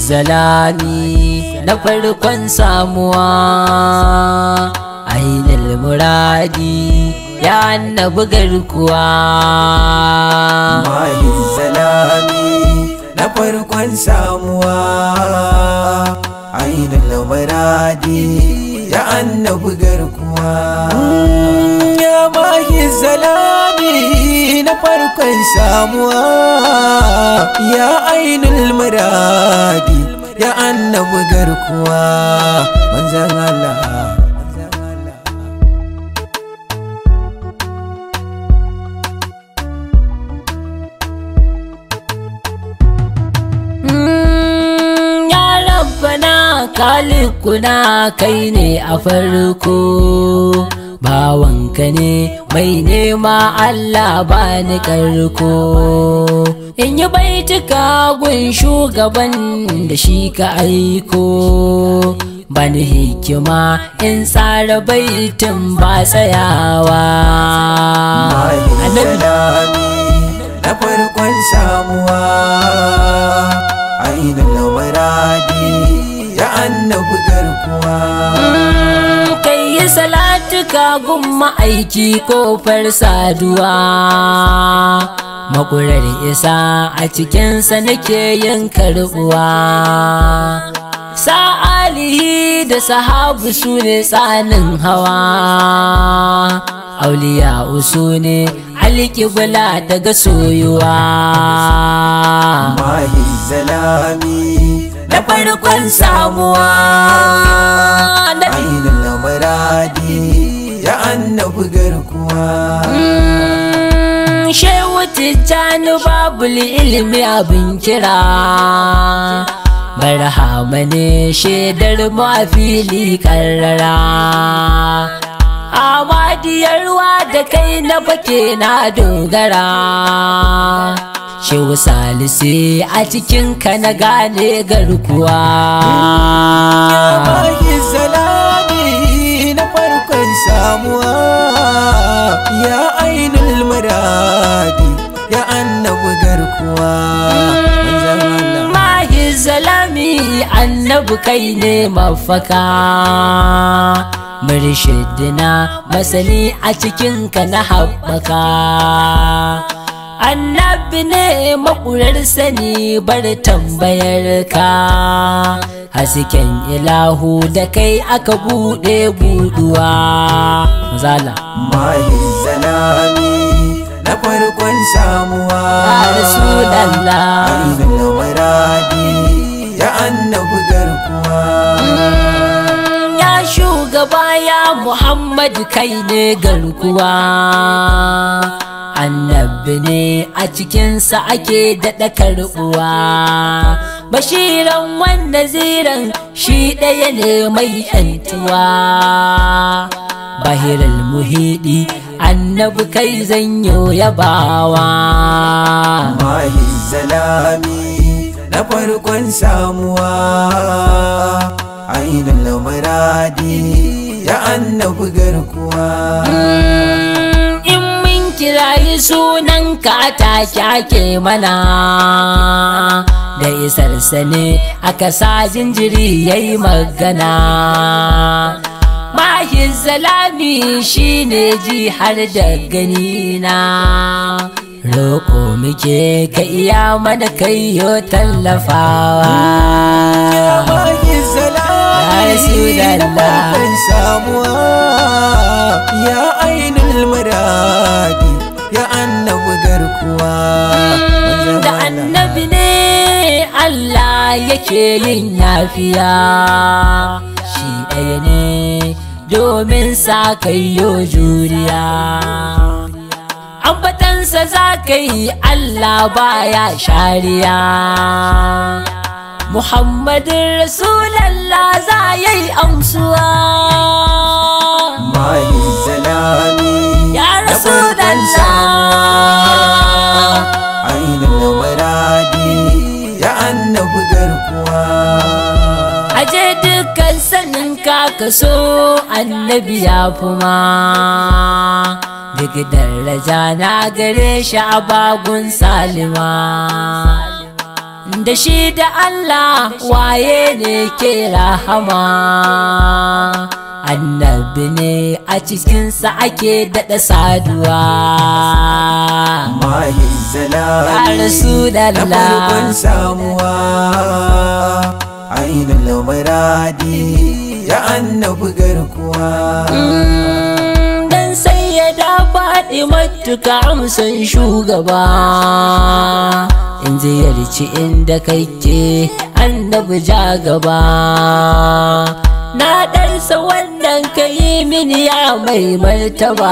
zalami na farkon samuwa ainihin muradi ya annabi garkuwa mahin zalami na farkon samuwa ainihin muradi ya annabi garkuwa ya mahin zalami na farkon samuwa ya ainihin muradi ya annabi garkuwa manzan Allah kalikuna kai ne a farko bawanka ne mai nema Allah ba ni karko in yi baituka gun shugaban da shi ka aiko bani hikima in tsara baitin ba tsayawa na farkon samuwa ainihin muradi ya annabi garkuwa kai yi salatuka gun ma'aiki kofar saduwa makurar isa a cikinsa nake yin karbuwa sa'alihi da sahabu su ne tsanin hawa auliya usu ne alƙibla daga soyuwa mahin zalami na farkon samuwa ainihin muradi ya annabi garkuwa shehu tijjani babu ilimi abin kira barhama ne shaidar mafili karrara amadiyarwa da kai na fake na dogara shehu salisi a cikinka na gane garkuwa ya salami na farkon samuwa ya ainihin muradi ya annabi garkuwa mahi zalami annabi kai ne mafaka murshidina masani a cikinka na haɓaka annabi ne makurar sani bar tambayar ka hasken ilahu da kai aka buɗe buduwa zala mahin zalami na farkon samuwa rasulallah ainihin muradi ya annabi garkuwa ya shugaba ya muhammad kai ne garkuwa annabi ne a cikinsa ake daɗa karɓuwa bashiran wanda ziran shi ɗaya ne mai yantuwa bahiral muhidi annabi kai zanyo yabawa mahin zalami na farkon samuwa ainihin muradi ya annabi garkuwa in mun kirayi sunan ka take ake mana da isarsa ne aka sa jinjiri ya yi magana mahi zalami shine ji har da gani na roƙo muke ka iya mana kai yo tallafawa mahin zalami Rasulallah. na farkon samuwa ya ainihin muradi ya annabi garkuwa da annabi ne Allah yake yin yafiya shi ɗaya ne domin sa kayyo juriya ambatansa za ka yi Allah baya shariya Muhammadin Rasulallah za ya yi amsuwa mahin zalami Ya na farkon samuwa ainihin muradi ya annabi garkuwa Aje dukkan sanin ka kaso annabi ya fuma Duk daraja na gare shi a bagun salima da shi da Allah waye ne ke rahama annabi ne a cikinsa ake daɗa saduwa mahi zalami Ya Rasulallah. na farkon samuwa ainihin muradi ya annabi garkuwa Mm, dan sai ya da faɗi matuka amsan shugaba in ziyarci inda kake annabi ja gaba na ɗarsa wannan ka yi mini ya mai martaba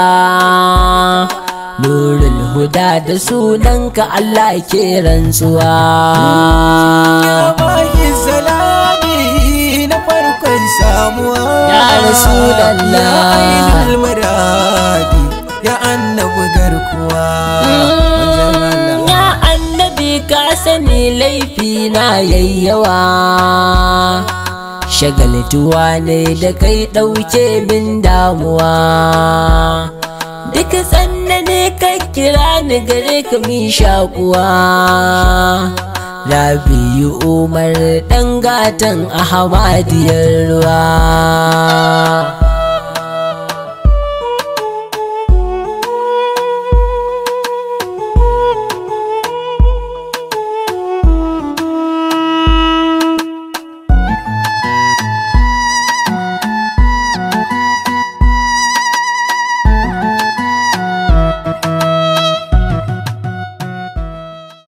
nurul huda da sunanka Allah ke rantsuwa ya mahi zalami na farkon samuwa Ya Rasulallah. ya ainihin muradi ya annabi garkuwa Manzon Allah. Ya annabi ka sani laifi na yayyawa Shagaltuwa ne da kai ɗauke min damuwa Duk ne ka kira ni gare ka min shakuwa Rabi'u Umar ɗan gatan Ahmadiyar ruwa